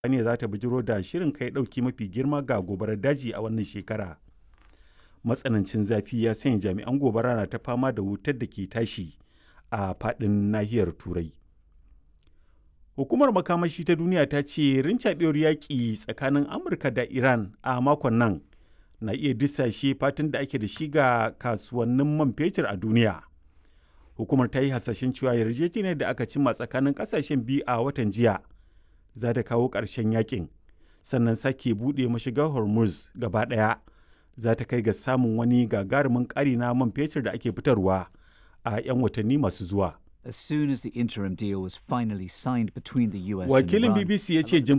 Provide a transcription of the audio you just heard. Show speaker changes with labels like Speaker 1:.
Speaker 1: ne za ta bijiro da shirin kai ɗauki mafi girma ga gobarar daji a wannan shekara. Matsanancin zafi ya sanya jami'an gobara na ta fama da wutar da ke tashi a faɗin nahiyar Turai. Hukumar makamashi ta duniya ta ce rincaɓewar yaƙi tsakanin Amurka da Iran a makon nan na iya disashe fatan da ake da shi ga kasuwannin man fetur a duniya. Hukumar ta yi hasashen cewa yarjejeniyar da aka cimma tsakanin ƙasashen biyu a watan jiya za ta kawo ƙarshen yakin sannan sake buɗe mashigar Hormuz gaba ɗaya za ta kai ga samun wani gagarumin ƙari na man fetur da ake fitarwa a 'yan watanni masu zuwa.
Speaker 2: as soon as the interim deal was finally signed between the US
Speaker 1: Wakilin
Speaker 2: and Iran.
Speaker 1: BBC ya ce jim